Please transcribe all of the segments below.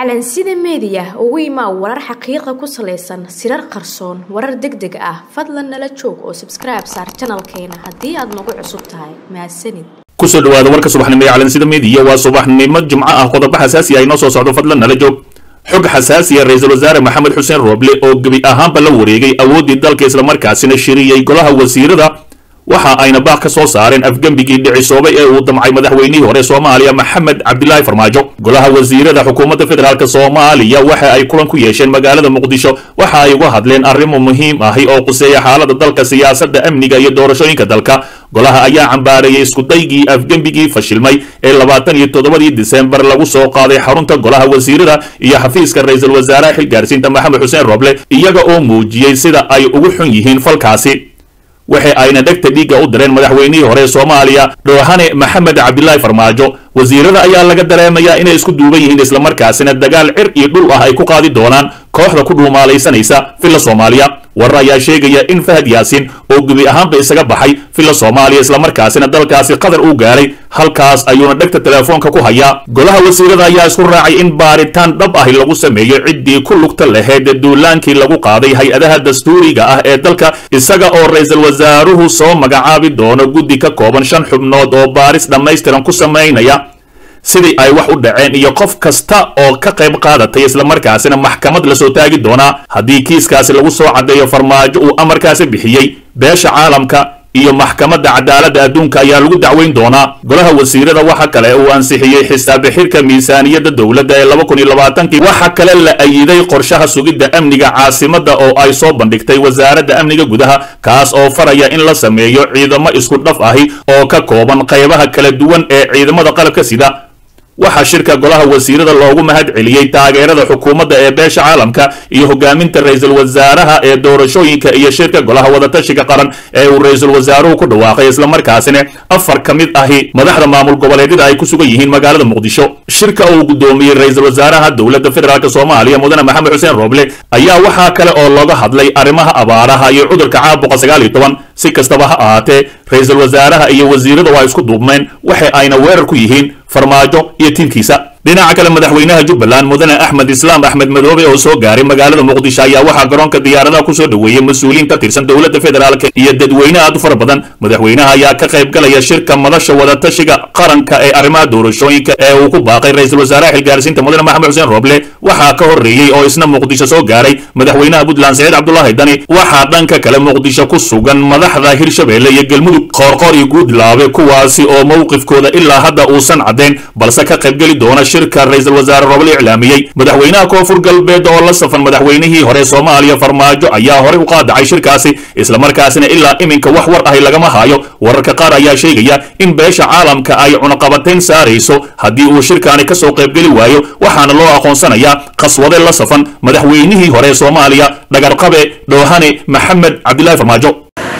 calansida meediya ugu imaa warar xaqiiqa ku salaysan sirar qarsoon warar deg deg ah fadlan nala joog oo sabskribe saar janalkeena haddii aad nagu cusub tahay mahadsanid kusoo dhawaada warka subaxnimo ee calansida meediya waa subaxnimo jimco ah qodobo xasaasi ah inoo soo socdo fadlan nala joog xog xasaasiya ra-iisul wasaare maxamed xuseen rooble oo gebi ahaanba la wareegay awooddii dalka islamarkaasina shiriyey golaha wasiirada waxa ayna baaq ka soo saareen afgembigii dhicisoobay ee uu damcay madaxweynihii hore soomaaliya maxamed cabdilaahi farmaajo golaha wasiirada xukuumadda federaalk soomaaliya waxa ay kulan ku yeesheen magaalada muqdisho waxa ay uga hadleen arrimo muhiim ahi oo quseeya xaalada dalka siyaasadda amniga iyo doorashooyinka dalka golaha ayaa cambaareeyey iskudaygii afgembigii fashilmay ee labaatan iyo toddobadii disembar lagu soo qaaday xarunta golaha wasiirada iyo xafiiska ra-iisul wasaaraha xilgaarsiinta maxamed xuseen roble iyaga oo muujiyey sida ay ugu xun yihiin falkaasi waxa ayna dhegta dhiigga u direen madaxweynihii hore soomaaliya dhoohane maxamed cabdilaahi farmaajo wasiirada ayaa laga dareemayaa inay isku duuban yihiin islamarkaasina dagaal cir iyo dhul ah ay ku qaadi doonaan kooxda ku dhuumaalaysanaysa villa soomaaliya warar ayaa sheegaya in fahad yaasiin oo gebi ahaanba isaga baxay villa soomaaliya islamarkaasina dalkaasi qatar uu gaaray halkaas ayuuna dhegta teleefoonka ku hayaa golaha wasiirada ayaa isku raacay in baaritaan dhab ahi lagu sameeyo ciddii ku lugta lahayd duulaankii lagu qaaday hay-adaha dastuuriga ah ee dalka isaga oo ra-iisul wasaaruhu soo magacaabi doono guddi ka kooban shan xubnood oo baaris dhammaystiran ku samaynaya sidii ay wax u dhaceen iyo qof kasta oo ka qayb qaadatay islamarkaasina maxkamad lasoo taagi doonaa haddii kiiskaasi lagu soo caddeeyo farmaajo uu amarkaasi bixiyey beesha caalamka iyo maxkamadda cadaaladda adduunka ayaa lagu dacweyn doonaa golaha wasiirada waxa kale uu ansixiyey xisaabi xirka miisaaniyadda dowladda ee laba kun iyo labaatankii waxa kale la ayiday qorshaha sugidda amniga caasimadda oo ay soo bandhigtay wasaaradda amniga gudaha kaas oo faraya in la sameeyo ciidamo isku dhaf ahi oo ka kooban qaybaha kala duwan ee ciidamada qalabka sida waxaa shirka golaha wasiirada loogu mahad celiyey taageerada xukuumadda ee beesha caalamka iyo hogaaminta ra-iisul wasaaraha ee doorashooyinka iyo shirka golaha wadatashiga qaran ee uu ra-iisul wasaaruhu ku dhawaaqay islamarkaasina afar ka mid ahi madaxda maamul goboleedyada ay ku sugan yihiin magaalada muqdisho shirka uu guddoomiyey ra-iisul wasaaraha dowladda federaalk soomaaliya mudane maxamed xuseen rooble ayaa waxaa kale oo looga hadlay arrimaha abaaraha iyo cudurka caabuqa sagaal iyo toban si kastaba ha ahaatee ra-iisul wasaaraha iyo wasiirada waa isku duubmeen waxa ayna weerar ku yihiin farmaajo iyo tiimkiisa dhinaca kale madaxweynaha jubbaland mudane axmed islaam axmed madoobe oo soo gaaray magaalada muqdisho ayaa waxaa garoonka diyaaradaha kusoo dhoweeyey mas-uuliyiin ka tirsan dowladda federaalk iyo dadweyne aad u fara badan madaxweynaha ayaa ka qayb galaya shirka madasha wadatashiga qaranka ee arrimaha doorashooyinka ee uu ku baaqay ra-iisul wasaaraha xilgaarsiinta mudane maxamed xuseen rooble waxaa ka horreeyey oo isna muqdisho soo gaaray madaxweynaha puntland saciid cabdulaahi dani waxaa dhanka kale muqdisho ku sugan madaxda hirshabeelle iyo galmudug qoorqoor iyo guudlaabe kuwaasi oo mowqifkooda ilaa hadda uusan caddayn balse ka qaybgeli doona shirka ra-iisul wasaare roble iclaamiyey madaxweynaha koonfur galbeed oo la safan madaxweynihii hore soomaaliya farmaajo ayaa horey u qaadacay shirkaasi islamarkaasina ilaa iminka wax war ahi lagama haayo wararka qaar ayaa sheegaya in beesha caalamka ay cunaqabatayn saarayso haddii uu shirkaani ka soo qaybgeli waayo waxaana loo aqoonsanayaa qaswade la safan madaxweynihii hore soomaaliya dhagarqabe dhoohane maxamed cabdilaahi farmaajo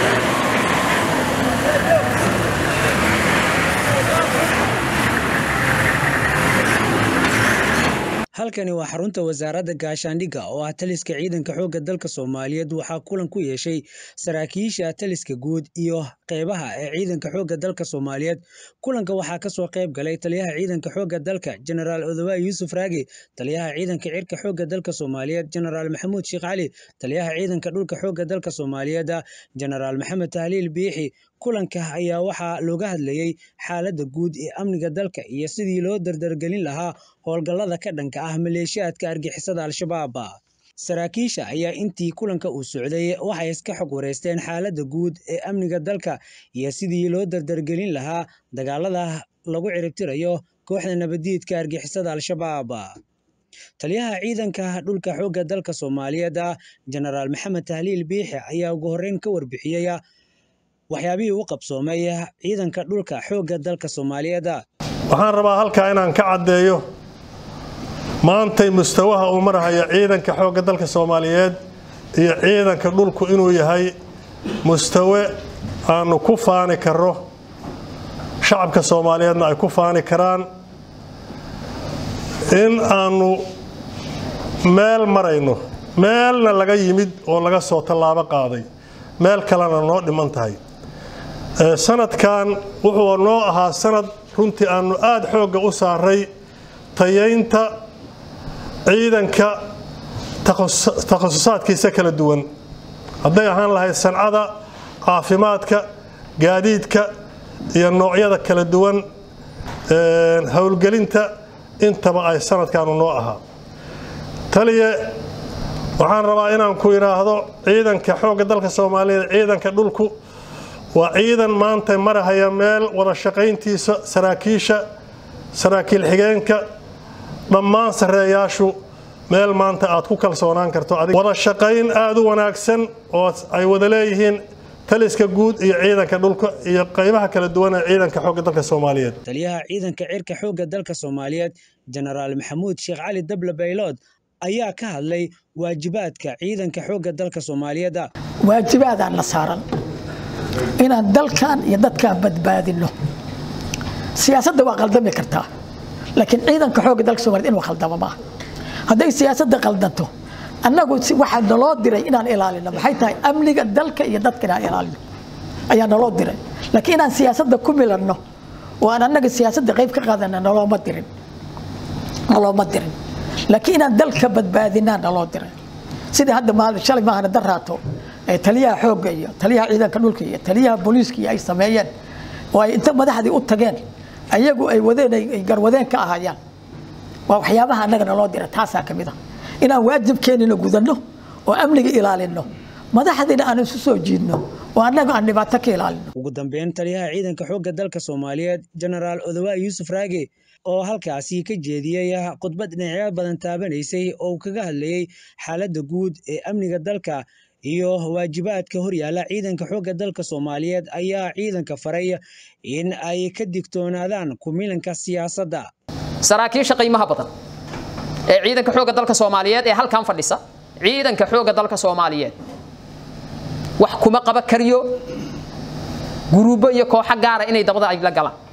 halkani waa xarunta wasaaradda gaashaandhigga oo ah taliska ciidanka xoogga dalka soomaaliyeed waxaa kulan ku yeeshay saraakiisha taliska guud iyo qeybaha ee ciidanka xoogga dalka soomaaliyeed kulanka waxaa kasoo qayb galay taliyaha ciidanka xoogga dalka jenaraal odowa yuusuf raagi taliyaha ciidanka cirka xoogga dalka soomaaliyeed jenaraal maxamuud sheekh cali taliyaha ciidanka dhulka xoogga dalka soomaaliyeed jenaraal maxamed tahliil biixi kulanka ayaa waxaa looga hadlayey xaaladda guud ee amniga dalka iyo sidii loo dardargelin lahaa howlgallada ka dhanka ah maleeshiyaadka argixisada al-shabaab saraakiisha ayaa intii kulanka uu socday waxay iska xog wareysteen xaaladda guud ee amniga dalka iyo sidii loo dardargelin lahaa dagaalada lagu ciribtirayo kooxda nabadiidka argixisada al-shabaab taliyaha ciidanka dhulka xoogga dalka soomaaliyeed jenaraal maxamed tahliil biixi ayaa ugu horreyn ka warbixiyey waxyaabihii u qabsoomay ciidanka dhulka xoogga dalka soomaaliyeed waxaan rabaa halkaa inaan ka caddeeyo maantay mustawaha uu marahaya ciidanka xoogga dalka soomaaliyeed iyo ciidanka dhulku inuu yahay mustawe aanu ku faani karro shacabka soomaaliyeedna ay ku faani karaan in aanu meel marayno meelna laga yimid oo laga soo tallaabo qaaday meel kalena noo dhiman tahay sanadkan wuxuu noo ahaa sanad runtii aanu aada xoogga u saaray tayaynta ciidanka takhasusaadkiisa kala duwan hadday ahaan lahayd sancada caafimaadka gaadiidka iyo noocyada kala duwan howlgelinta intaba ay sanadkaanu noo ahaa taliye waxaan rabaa inaan ku idhaahdo ciidanka xoogga dalka soomaaliyeed ciidanka dhulku waa ciidan maanta marahaya meel wada shaqayntiisa saraakiisha saraakiil xigeenka dhammaan sarreeyaashu meel maanta aad ku kalsoonaan karto wada shaqayn aada u wanaagsan oo ay wada leeyihiin taliska guud iyo ciidanka dhulka iyo qaybaha kala duwan ee ciidanka xoogga dalka soomaaliyeed taliyaha ciidanka cirka xoogga dalka soomaaliyeed jenaraal maxamuud sheekh cali dable baylood ayaa ka hadlay waajibaadka ciidanka xoogga dalka soomaaliyeed ah waajibaadaan la saaran inaan dalkan iyo dadkan badbaadino siyaasadda waa qaldami kartaa laakiin ciidanka xoogga dalka somaliyed inuu khaldamo maaha hadday siyaasadda qaldanto annagu waxaa naloo diray inaan ilaalino maxay tahay amniga dalka iyo dadka inaan ilaalino ayaa naloo diray laakiin inaan siyaasadda ku milanno oo aan annaga siyaasadda qayb ka qaadana nalooma dirin nalooma dirin laakiin inaan dalka badbaadinaa naloo diray sidii hadda maalin shalay maahana daraato taliyaha xoogga iyo taliyaha ciidanka dhulka iyo taliyaha booliiska iyo ay sameeyeen oo ay inta madaxdii u tageen ayagu ay wadeen ay garwadeen ka ahayaan waa waxyaabaha annaga naloo dira taasaa ka mid a inaan waajibkeenina gudanno oo amniga ilaalino madaxdiina aan isu soo jiidno oo annaga aan dhibaato ka ilaalino ugu dambeyn taliyaha ciidanka xoogga dalka soomaaliyeed jenaraal odawaa yuusuf raage oo halkaasi ka jeediyey khudbad dhinacyo badan taabanaysay oo kaga hadlayey xaaladda guud ee amniga dalka iyo waajibaadka horyaala ciidanka xoogga dalka soomaaliyeed ayaa ciidanka faray in ay ka digtoonaadaan kumilanka siyaasadda saraakiisha qiimaha badan ee ciidanka xoogga dalka soomaaliyeed ee halkan fadhisa ciidanka xoogga dalka soomaaliyeed wax kuma qaba kariyo guruubo iyo kooxo gaara inay dabada ay la galaan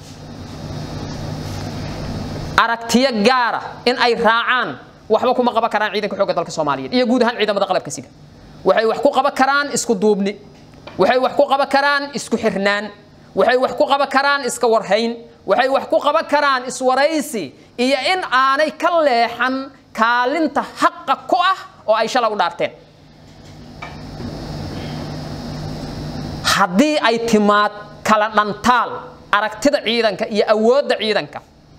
aragtiyo gaara in ay raacaan waxba kuma qaban karaan ciidanka xoogga dalka soomaaliyeed iyo guud ahaan ciidamada qalabka sida waxay wax ku qaban karaan isku duubni waxay wax ku qaban karaan isku xirnaan waxay wax ku qaban karaan iska warhayn waxay wax ku qaban karaan iswaraysi iyo in aanay ka leexan kaalinta xaqa ku ah oo ay shalay u dhaarteen haddii ay timaad kala dhantaal aragtida ciidanka iyo awoodda ciidanka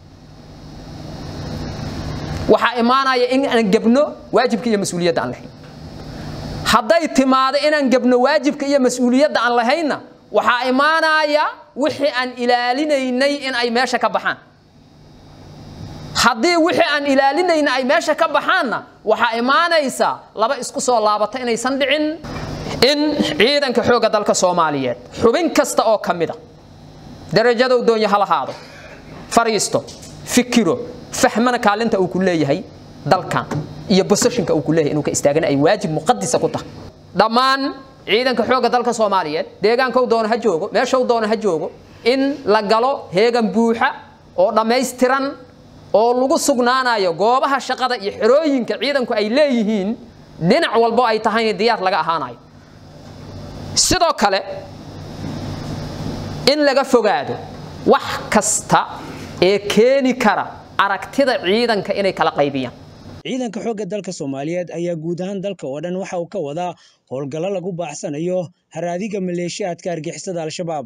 waxaa imaanaya in aan gebno waajibka iyo mas-uuliyadda aan lahayn hadday timaado inaan gebno waajibka iyo mas-uuliyadda aan lahaynna waxaa imaanaya wixii aan ilaalinaynay in ay meesha ka baxaan haddii wixii aan ilaalinayna ay meesha ka baxaanna waxaa imaanaysa laba isku soo laabata inaysan dhicin in ciidanka xoogga dalka soomaaliyeed xubin kasta oo ka mida darajadow doonya ha lahaado fariisto fikiro fahmana kaalinta uu ku leeyahay dalkan iyo boseshinka uu ku leeyahay inuu ka istaagana ay waajib muqadisa ku tahay dhammaan ciidanka xoogga dalka soomaaliyeed deegaankou doona ha joogo meeshou doona ha joogo in la galo heegan buuxa oo dhammaystiran oo lagu sugnaanayo goobaha shaqada iyo xerooyinka ciidanku ay leeyihiin dhinac walbo ay tahayna diyaar laga ahaanayo sidoo kale in laga fogaado wax kasta ee keeni kara aragtida ciidanka inay kala qaybiyaan ciidanka xoogga dalka soomaaliyeed ayaa guud ahaan dalka oo dhan waxa uu ka wadaa howlgallo lagu baaxsanayo haraadiga maleeshiyaadka argixisada al-shabaab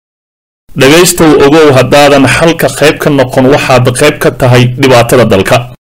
dhegaystow ogow haddaadan xalka qayb ka noqon waxaad qayb ka tahay dhibaatada dalka